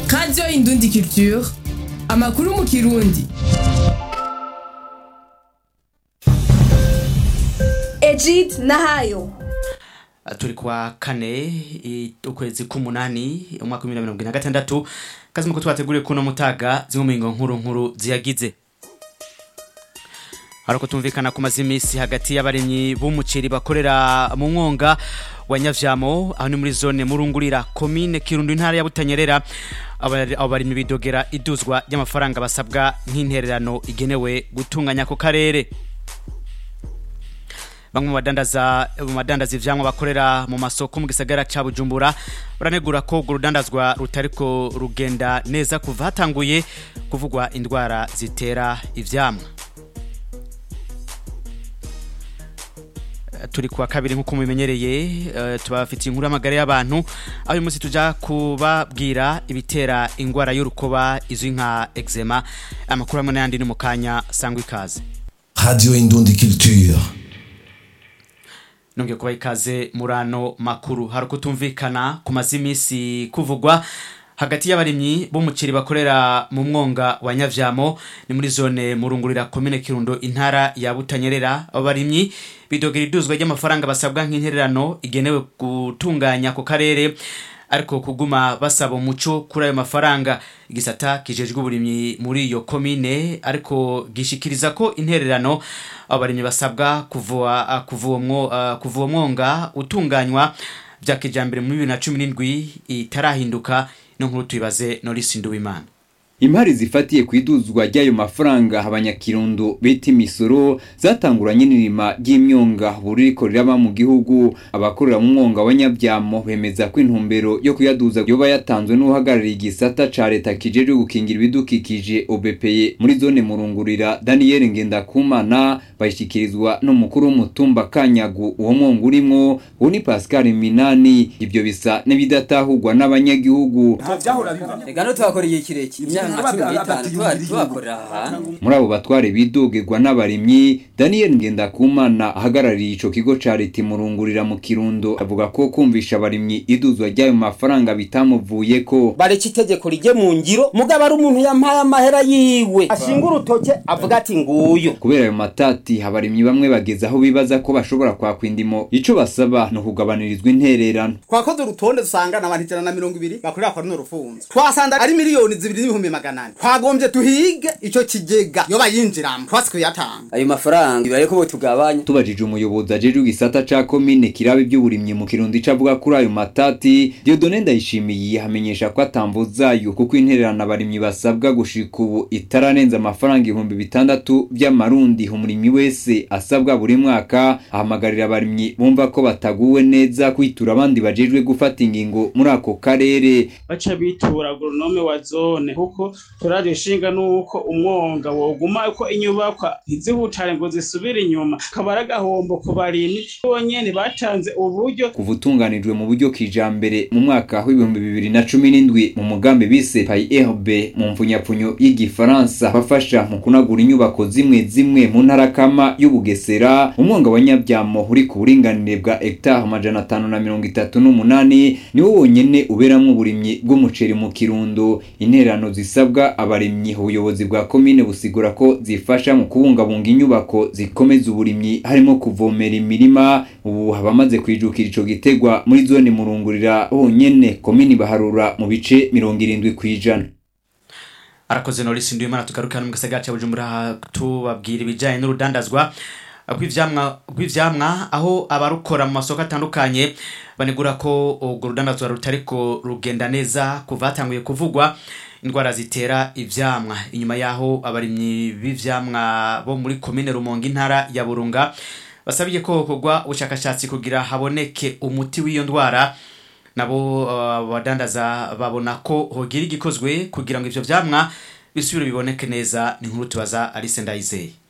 radiyo indundi culture amakuru mu kirundi Egid Nahayo turi kwa kane i- ukwezi k'umunani umwaka w'ibihumbi bibiri na mirongo ine na gatandatu kazi muko twateguriye kuno mutaga zimwe mu ngingo nkuru nkuru ziyagize hariko tumvikana ku mazi imisi hagati y'abarimyi b'umuceri bakorera mu mwonga wa nyavyamo aho ni muri zone murungurira komine kirundo intara ya butanyerera Abari- abo barimyi bidogera iduzwa ry'amafaranga basabwa nk'intererano igenewe gutunganya ako karere bamwe mu badandaza mu badandaza ivyamwa bakorera mu masoko mu gisagara ca Bujumbura baranegura ko urwo rudandazwa rutariko rugenda neza kuva hatanguye kuvugwa indwara zitera ivyamwa Eh, turi kuwa kabiri nk'uko mubimenyereye eh, tubafitiye inkuru y'amagara y'abantu aho uyu munsi tuja kubabwira ibitera ingwara y'urukoba izwi nka eczema amakuru hamwe n'ayandi ni mu kanya sangwa ikaze Radio Indundi Culture. nongeye kubaha ikaze muri ano makuru hari ukutumvikana ku mazi iminsi kuvugwa hagati y'abarimyi b'umuceri bakorera mu mwonga wa nyavyamo ni muri zone murungurira komine kirundo intara ya butanyerera abo barimyi bidogera iduzwa ry'amafaranga basabwa nk'intererano igenewe gutunganya ako karere ariko kuguma basaba umuco kuri ayo mafaranga igisata kijejwe uburimyi muri iyo komine ariko gishikiriza ko intererano abo barimyi basabwa kuva kuva uwo mwo- ah, kuva uwo mwonga utunganywa bya kijambere muri bibiri na cumi n'indwi itarahinduka no nkuru tuyibaze norisi nduwimana Imari zifatiye ku iduzwa ry'ayo mafaranga abanyakirundo bita imisoro zatanguranye n'irima ry'imyonga buririko riraba mu gihugu abakorera mu mwonga wa nyabyamo bemeza ko intumbero yo kuyaduza yoba yatanzwe n'uhagarariye igisata ca leta kijejwe gukingira ibidukikije OBPE muri zone murungurira Daniel Ngendakumana bayishikirizwa n'umukuru w'umutumba Kanyagu uwo mwonga urimwo uwo ni Pascal Minani ivyo bisa n'ibidatahurwa n'abanyagihugu Ega no twakoreye kirekire imyaka nka cumi n'itanu tuba- tubakorera aha hantu muri abo batware bidogerwa n'abarimyi daniel ngendakumana ahagarariye ico kigo ca leta imurungurira mu kirundo avuga ko kumvisha abarimyi iduzwa ry'ayo mafaranga bitamuvuyeko bareka itegeko rijye mu ngiro mugabo ari umuntu yampaye amahera yiwe ashinga urutoke avuga ati nguyu kubera ayo matati abarimyi bamwe bageze aho bibaza ko bashobora kwakwa indimo ico basaba ni ukugabanirizwa intererano twakoze urutonde dusanga na abantu ijana na mirongo ibiri bakorera kwa runo rufunzo twasanze ari miliyoni zibiri n'ibihumbi magana ane twagombye tuhige ico kigega yo bayinjiramo twasi kuyatanga ayo mafaranga ibareko bo tugabanya tubajije umuyobozi ajejwe igisata ca komine kiraba ivy'uburimyi mu kirundi ico avuga kuri ayo matati diodone ndayishimiye hamenyesha ko atamvo zayo kuko intererano abarimyi basabwa gushika ubu itararenza amafaranga ibihumbi bitandatu vy'amarundi umurimyi wese asabwa buri mwaka ahamagarira abarimyi bumva ko bataguwe neza kwitura abandi bajejwe gufata ingingo muri ako karere baca bitura agronome wa zone kuko turaje ishinga nuko umwonga woguma uko inyubakwa ntizihutare ngo zisubire inyuma kaba ari agahombo ku barimyi bonyene batanze uburyo kuva utunganijwe mu buryo kijambere mu mwaka w'ibihumbi bibiri na cumi n'indwi mu mugambi bise PAIRB mu mvunyapfunyo y'igifaransa bafasha mu kunagura inyubako zimwe zimwe mu ntara kama y'ubugesera umwonga wa nyabyamo uri ku buringanire bwa hegitari amajana atanu na mirongo itatu n'umunani niwo wonyene uberamwo uburimyi bw'umuceri mu kirundo intererano zisabwa abarimyi ubuyobozi bwa komine busigura ko zifasha mu kubungabunga inyubako zikomeza uburimyi harimo kuvomera imirima ubu abamaze kwijukira ico gitegwa muri zone murungurira honyene komini baharura mu bice mirongo irindwi kw'ijana arakoze norisi nduwimana tugarukana mu gisagara ca bujumbura tubabwira ibijanye n'urudandazwa rw'ivyamwa rw'ivyamwa aho abarukora mu masoko atandukanye banegura ko urwo rudandazwa rutariko rugenda neza kuva hatanguye kuvugwa indwara zitera ivyamwa inyuma yaho abarimyi b'ivyamwa bo muri komine rumonge intara ya burunga basabiye ko hokorwa ubushakashatsi kugira haboneke umuti w'iyo ndwara nabo uh, badandaza babona ko hogira igikozwe kugira ngo ivyo vyamwa bisubire biboneke neza ni nkuru tubaza Alice Ndayizeye